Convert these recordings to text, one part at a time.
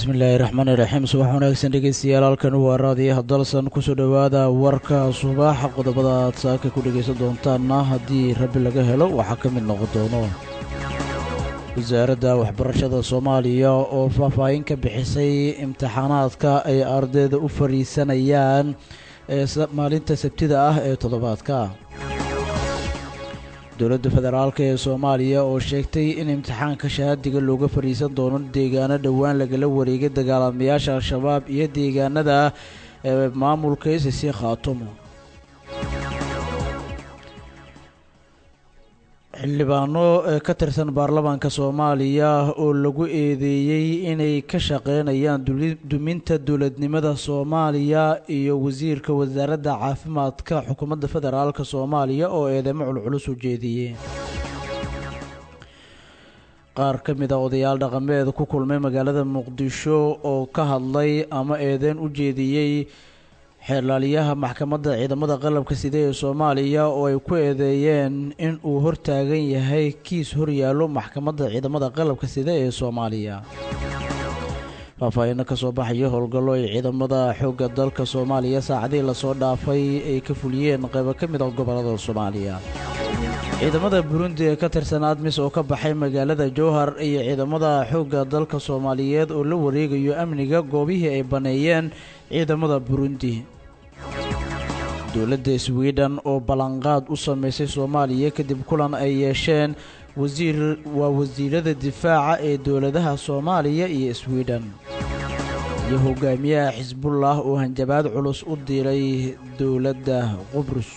bismillaahi raxmaani raxiim subax wanaagsan dhegeystayaal halkan waa raadiyaha dalsan kusoo dhowaada warka subaxa qodobada aad saaka ku dhegaysan doontaanna haddii rabbi laga helo waxaa ka mid noqon doono wasaaradda waxbarashada soomaaliya oo faahfaahin ka bixisay imtixaanaadka ay ardayda u fadhiisanayaan ee maalinta sabtida ah ee toddobaadka dowladda federaalk ee soomaaliya oo sheegtay in imtixaanka shahaadiga looga fadhiisan doono deegaano dhowaan lagala wareegay dagaalamayaasha al-shabaab iyo deegaanada ee maamulka isisi khaatumo xildhibaano ka tirsan baarlamaanka soomaaliya oo lagu eedeeyey inay ka shaqeynayaan duminta dowladnimada soomaaliya iyo wasiirka wasaaradda caafimaadka xukuumadda federaalk soomaaliya oo eedeymo culculus u jeediyey qaar ka mid a odayaal dhaqameed ku kulmay magaalada muqdisho oo ka hadlay ama eedeyn u jeediyey xeerlaaliyaha maxkamadda ciidamada qalabka sida ee soomaaliya oo ay ku eedeeyeen in uu hortaagan yahay kiis horyaallo maxkamadda ciidamada qalabka sida ee soomaaliya faahfaahinno ka soo baxaya howlgallo ay ciidamada xoogga dalka soomaaliya saacadihii lasoo dhaafay ay ka fuliyeen qaybo ka mid a gobollada soomaaliya ciidamada burundi ee ka tirsan admis oo ka baxay magaalada jowhar iyo ciidamada xoogga dalka soomaaliyeed oo la wareegayo amniga goobihii ay baneeyeen ciidamada burundi dowladda sweden oo ballanqaad u sameysay soomaaliya kadib kulan ay yeesheen wasiir waa wasiirada difaaca ee dowladaha soomaaliya iyo sweden iyo hogaamiyaha xisbullah oo hanjabaad culus u diray dowladda qubrus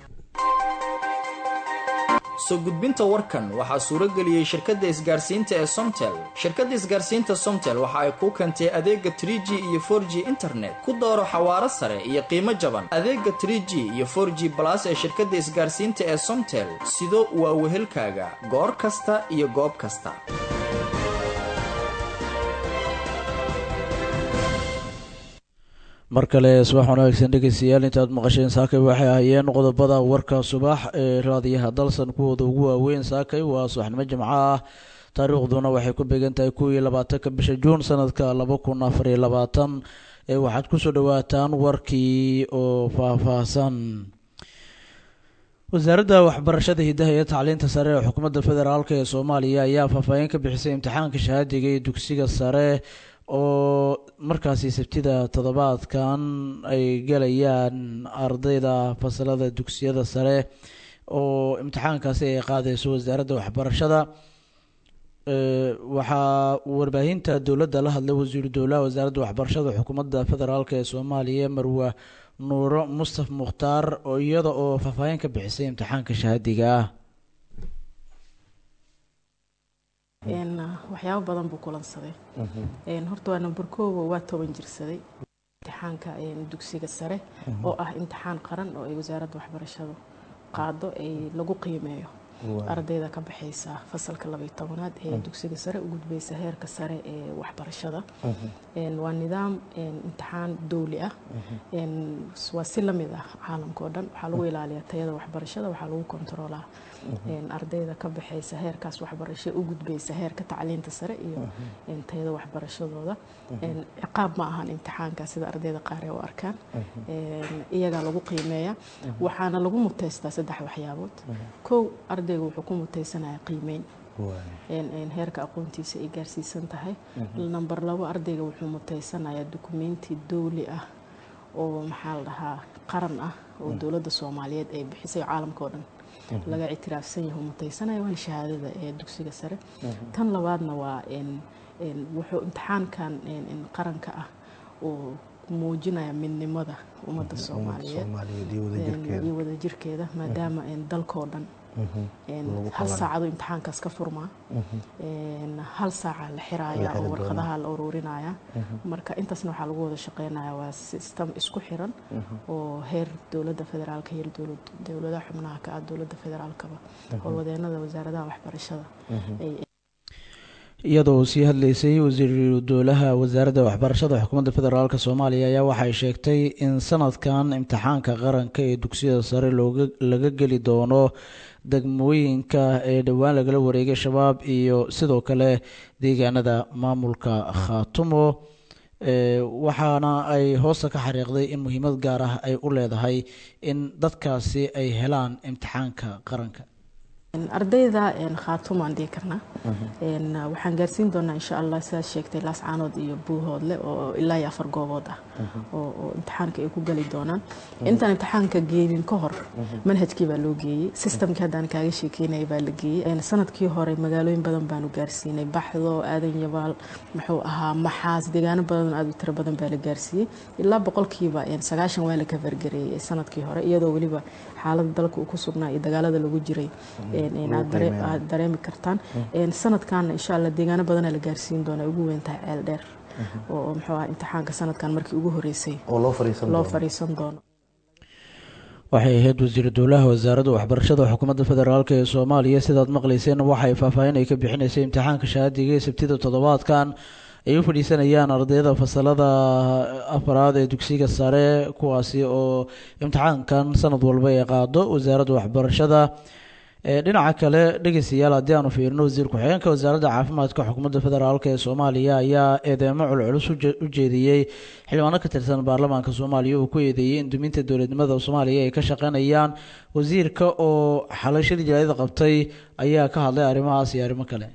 soo gudbinta warkan waxaa suuro geliyey shirkadda isgaarsiinta ee somtel shirkadda isgaarsiinta somtel waxa ay kuu keentay adeega trie g iyo for g internet ku dooro xawaaro sare iyo qiimo jaban adeega trie g iyo for g balas ee shirkadda isgaarsiinta ee somtel sido waa wehelkaaga goor kasta iyo goob kasta mar kale subax wanaagsan dhegeystayaal intaad maqasheen saakay waxay ahaayeen qodobada warka subax ee raadiyaha dalsan kuwooda ugu waaweyn saakay waa subaxnimo jimco ah taariikhduna waxay ku beegan tahay kow iyo labaatanka bisha juun sanadka laba kun afar iyo labaatan ee waxaad kusoo dhawaataan warkii oo faahfaahsan wasaaradda waxbarashada hidaha iyo tacliinta sare ee xukuumadda federaalk ee soomaaliya ayaa faahfaahin ka bixisay imtixaanka shahaadiga ee dugsiga sare oo markaasi sabtida toddobaadkan ay galayaan ardayda fasalada dugsiyada sare oo imtixaankaasi ay qaadeyso wasaaradda waxbarashada waxaa warbaahinta dowladda la hadlay wasiiru dowlaha wasaaradda waxbarashada xukuumadda federaalk ee soomaaliya marwa nuuro mustaf mukhtaar oo iyada oo faahfaahin ka bixisay imtixaanka shahaadiga ah waxyaabo badan buu kulansaday horta waa number koowa waa toban jirsaday imtixaanka dugsiga sare oo ah imtixaan qaran oo ay wasaaradda waxbarashadu qaado ay lagu qiimeeyo ardayda ka baxaysa fasalka labaiy tobanaad ee dugsiga sare u gudbaysa heerka sare ee waxbarashada waa nidaam imtixaan dowli ah waa si lamid ah caalamka oo dhan waxaa lagu ilaaliyaa tayada waxbarashada waxaa lagu kontaroolaa ardayda ka baxaysa heerkaas waxbarasho u gudbaysa heerka tacliinta sare iyo tayada waxbarashadooda ciqaab ma ahan imtixaanka sida ardayda qaar ee u arkaan iyagaa lagu qiimeeya waxaana lagu muteystaa saddex waxyaabood kow ardayga wuxuu ku muteysanaya qiimeyn heerka aqoontiisa ay gaarsiisan tahay number labo ardayga wuxuu muteysanayaa dukumenti dowli ah oo maxaa la dhahaa qaran ah oo dowladda soomaaliyeed ay bixisay caalamka oo dhan laga ictiraafsan yahay muteysanaya waana shahaadada ee dugsiga sare tan labaadna waa wuxuu imtixaankan qaranka ah oo muujinaya midnimada ummadda soomaaliyeed iyo wadajirkeeda maadaama dalkoo dhan hal saacadu imtixaankaas ka furmaa hal saaca la xiraaya oo warqadaha la ururinaya marka intaasna waxaa lagu wada shaqeynaya waa sistem isku xiran oo heer dowladda federaalka iyo dowladaha xubnaha ka ah dowladda federaalkaba howlwadeenada wasaaradaha waxbarashada iyadoo uu sii hadlaysay wasiiru dowlaha wasaaradda waxbarashada xukuumadda federaalk soomaaliya ayaa waxay sheegtay in sanadkan imtixaanka qaranka ee dugsiyada sare looga laga geli doono degmooyinka ee dhowaan lagala wareegay shabaab iyo sidoo kale deegaanada maamulka khaatumo waxaana ay hoosta ka xariiqday in muhiimad gaar ah ay u leedahay in dadkaasi ay helaan imtixaanka qaranka ardayda khaatumaan dhihi karnaa waxaan gaarsiin doonaa insha allah sidaad sheegtay laascaanood iyo buuhoodle oo ilaa iyo afar goobood ah oo imtixaanka ay ku geli doonaan intaan imtixaanka geenin ka hor manhajkii baa loo geeyey systemkii haddaan kaaga sheekeynaya baa la geeyey sanadkii hore magaalooyin badan baanu gaarsiinay baxdo aadan yabaal muxuu ahaa maxaas deegaano badan aad u tiro badan baa la gaarsiiyey ilaa boqolkiiba sagaashan waa la kafargareeyey sanadkii hore iyadoo weliba xaalada dalka uu ku sugnaa iyo dagaalada lagu jiray aad dareemi kartaan sanadkan insha alla deegaano badana la gaarsiin doona ugu weyn tahay ceel dheer oo muxuu ah imtixaanka sanadkan markii ugu horeysay loo fariisan doono waxay ahayd wasiiru dowlaha wasaaradda waxbarashada xukuumadda federaalk ee soomaaliya sidaad maqlayseen waxay faahfaahin ay ka bixinaysay imtixaanka shahaadiga ee sabtida toddobaadkan ay u fadhiisanayaan ardayda fasalada afaraad ee dugsiga sare kuwaasi oo imtixaankan sanad walba ay qaado wasaaradda waxbarashada dhinaca kale dhegeystayaal haddii aanu fiirino wasiir ku-xigeenka wasaaradda caafimaadka xukuumadda federaalk ee soomaaliya ayaa eedeemo culculus u jeediyey xildhibaano ka tirsan baarlamaanka soomaaliya uu ku eedeeyey in duminta dowladnimada soomaaliya ay ka shaqeynayaan wasiirka oo xalay shir jalaayada qabtay ayaa ka hadlay arrimahaas iyo arrimo kale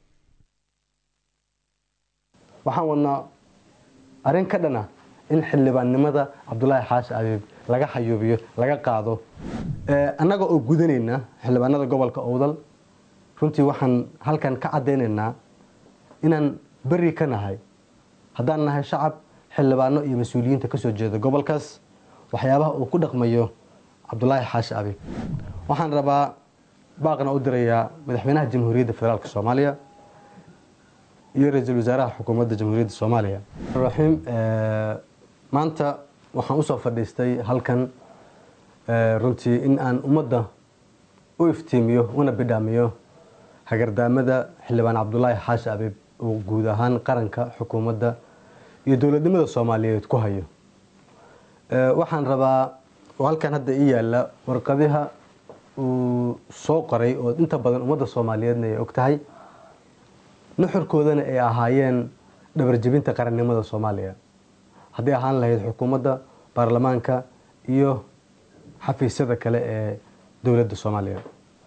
waxaan wadnaa arrin ka dhana in xildhibaannimada cabdulaahi xaashi abiib laga xayuubiyo laga qaado annaga oo gudanayna xildhibaanada gobolka owdal runtii waxaan halkan ka caddaynaynaa inaan beri ka nahay haddaan nahay shacab xildhibaano iyo mas-uuliyiinta kasoo jeeda gobolkaas waxyaabaha uu ku dhaqmayo cabdulaahi xaashi abiib waxaan rabaa baaqna u dirayaa madaxweynaha jamhuuriyadda federaalk soomaaliya iyo ra-iisul wasaaraha xukuumadda jamhuuriyadda soomaaliya raxiim maanta waxaan usoo fadhiistay halkan runtii in aan ummadda u iftiimiyo una bidhaamiyo hagardaamada xildhibaan cabdulaahi xaashi abiib uu guud ahaan qaranka xukuumadda iyo dowladnimada soomaaliyeed ku hayo waxaan rabaa oo halkan hadda ii yaala warqadiha uu soo qoray oo inta badan ummadda soomaaliyeedna ay og tahay nuxurkoodana ay ahaayeen dhabarjebinta qarannimada soomaaliya hadday ahaan lahayd xukuumadda baarlamaanka iyo xafiisyada kale ee dowladda soomaaliya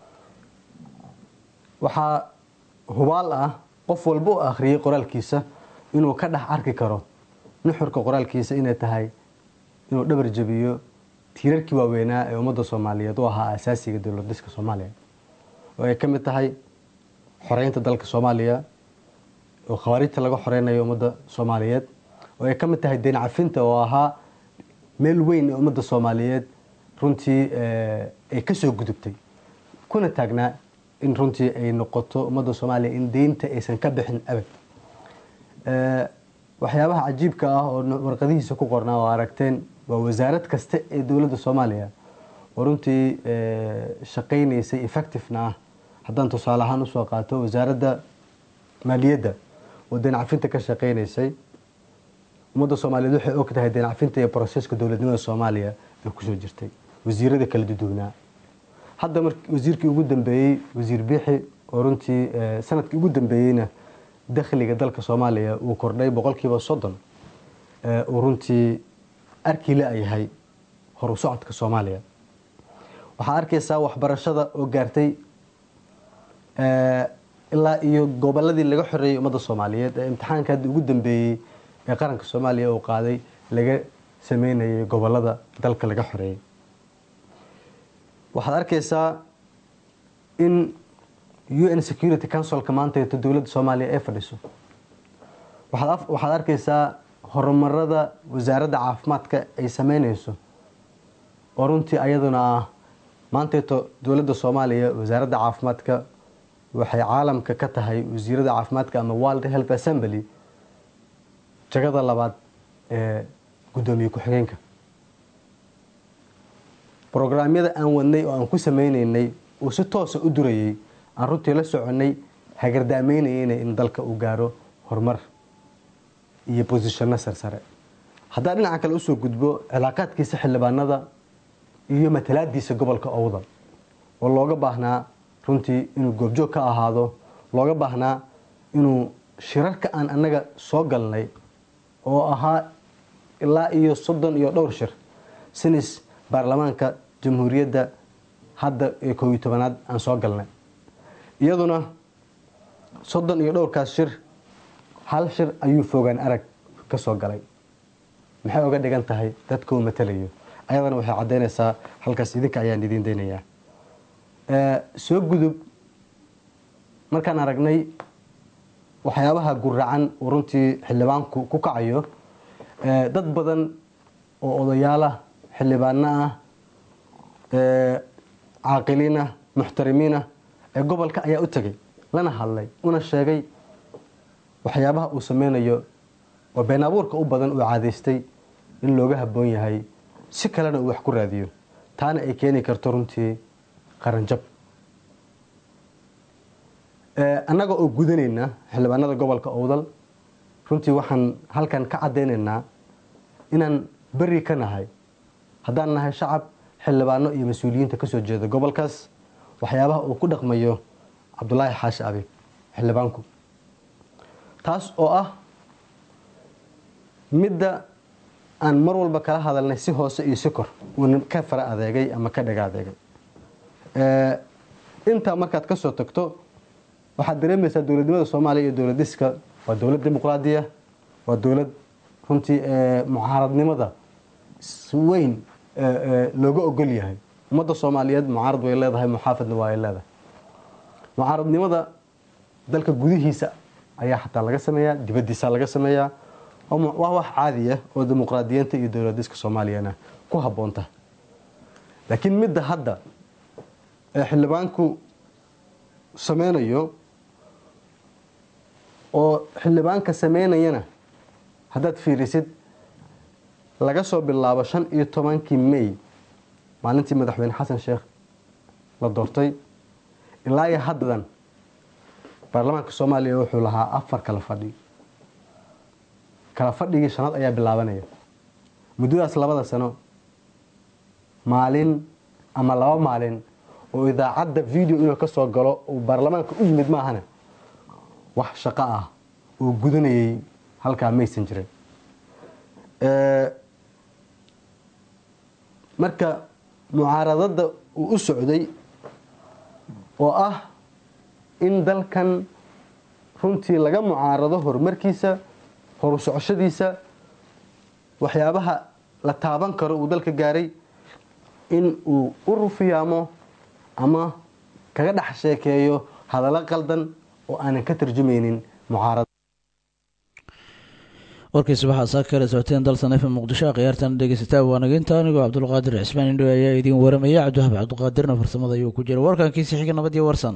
waxaa hubaal ah qof walba u akhriyey qoraalkiisa inuu ka dhex arki karo nuxurka qoraalkiisa inay tahay inuu dhabar jebiyo tiirarkii waaweynaa ee ummadda soomaaliyeed u ahaa asaasiga dowlad dhiska soomaaliya oo ay ka mid tahay xoreynta dalka soomaaliya oo khawaarijta laga xoreynayo ummadda soomaaliyeed oo ay ka mid tahay deyn cafinta oo ahaa meel weyn ee ummadda soomaaliyeed runtii ay kasoo gudubtay kuna taagnaa in runtii ay noqoto ummadda soomaaliya in deynta aysan ka bixin abad waxyaabaha cajiibka ah oo warqadihiisa ku qornaa oo aragteen waa wasaarad kasta ee dowladda soomaaliya oo runtii shaqaynaysay effectivena ah haddaan tusaale ahaan usoo qaato wasaaradda maaliyadda oo deyn cafinta ka shaqaynaysay ummadda soomaaliyeed waxay og tahay deyn cafinta iyo broseska dowladnimada soomaaliya ee kusoo jirtay wasiirada kala duduwnaa hadda mar wasiirkii ugu dambeeyey wasiir biixi oo runtii sanadkii ugu dambeeyeyna dakhliga dalka soomaaliya uu kordhay boqolkiiba soddon uu runtii arkii la yahay horu socodka soomaaliya waxaa arkaysaa waxbarashada oo gaartay ilaa iyo goboladii laga xoreeyey ummadda soomaaliyeed ee imtixaanka hadda ugu dambeeyey ee qaranka soomaaliya uu qaaday laga sameynayay gobolada dalka laga xoreeyey waxaad arkaysaa in u n security councilka maantaeto dowladda soomaaliya ay fadhiso waxaad arkaysaa horumarada wasaaradda caafimaadka ay sameynayso oo runtii ayaduna ah maanteeto dowladda soomaaliya wasaaradda caafimaadka waxay caalamka ka tahay wasiirada caafimaadka ama world health assembly jagada labaad ee guddoomiye ku-xigeenka brograamyada aan wadnay oo aan ku sameyneynay uu si toosa u durayay aan runtii la soconay hagardaameynayeyna in dalka uu gaaro horumar iyo bosishano sarsare haddaa dhinaca kale usoo gudbo cilaaqaadkiisa xildhibaanada iyo matalaadiisa gobolka owdal oo looga baahnaa runtii inuu goobjoog ka ahaado looga baahnaa inuu shirarka aan annaga soo galnay oo ahaa ilaa iyo soddon iyo dhowr shir sinis baarlamaanka jamhuuriyadda hadda ee koob iyo tobanaad aan soo galnay iyaduna soddon iyo dhowrkaas shir hal shir ayuu fogaan arag ka soo galay maxay oga dhigan tahay dadkuu matalayo ayadana waxay caddaynaysaa halkaas idinka ayaan idiin daynayaa soo gudub markaan aragnay waxyaabaha guracan uu runtii xildhibaanku ku kacayo dad badan oo odayaalah xildhibaano ah caaqiliin ah muxtarimiin ah ee gobolka ayaa u tegay lana hadlay una sheegay waxyaabaha uu sameynayo oo been abuurka u badan uu caadaystay in looga habboon yahay si kalena uu wax ku raadiyo taana ay keeni karto runtii qaranjab annaga oo gudanayna xildhibaanada gobolka owdal runtii waxaan halkan ka caddaynaynaa inaan beri ka nahay haddaan nahay shacab xildhibaano iyo mas-uuliyiinta ka soo jeeda gobolkaas waxyaabaha uu ku dhaqmayo cabdulaahi xaashi abiib xildhibaanku taas oo ah midda aan mar walba kala hadalnay si hoose iyo si kor uuna ka fara adeegay ama ka dhaga adeegay intaa markaad ka soo tagto waxaad dareemaysaa dowladnimada soomaaliya iyo dowladiska waa dowlad dimuqraadiya waa dowlad runtii mucaaradnimada si weyn looga ogol yahay ummadda soomaaliyeed mucaarad way leedahay muxaafadna waa ay leedahay mucaaradnimada dalka gudihiisa ayaa xataa laga sameeyaa dibadiisa laga sameeyaa waa wax caadi ah oo dimuqraadiyiinta iyo dowladiska soomaaliyana ku habboonta laakiin midda hadda ee xildhibaanku sameynayo oo xildhibaanka sameynayana haddaad fiirisid laga soo bilaabo shan iyo tobankii may maalintii madaxweyne xasan sheekh la doortay ilaa iyo haddan baarlamaanka soomaaliya wuxuu lahaa afar kala fadhi kala fadhigii shanaad ayaa bilaabanaya muddadaas labada sano maalin ama laba maalin oo idaacadda video inuu ka soo galo uu baarlamaanka u yimid maahana wax shaqo ah oo gudanayay halkaa maysan jirin marka mucaaradada uu u socday oo ah in dalkan runtii laga mucaarado horumarkiisa horu socoshadiisa waxyaabaha la taaban karo uu dalka gaaray in uu u rufiyaamo ama kaga dhex sheekeeyo hadallo qaldan oo aanan ka tarjumaynin mucaarada warkiisa waxaa saa kala socoteen dalsan f muqdisho khiyaartan dhegeysataa waanageynta anigoo cabdulqaadir cismaan indho ayaa idiin waramaya cabdiwahab cabdiqaadirna farsamada ayuu ku jira warkankiisi xiga nabadiyo warsan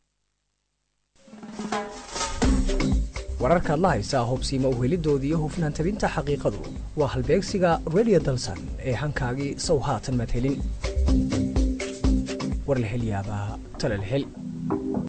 wararkaad la haysaa hubsiima uhelidoodii iyo hufnaan tabinta xaqiiqadu waa halbeegsiga redio dalsan ee hankaagii sow haatan madhelin warlahelyaabaha talalhel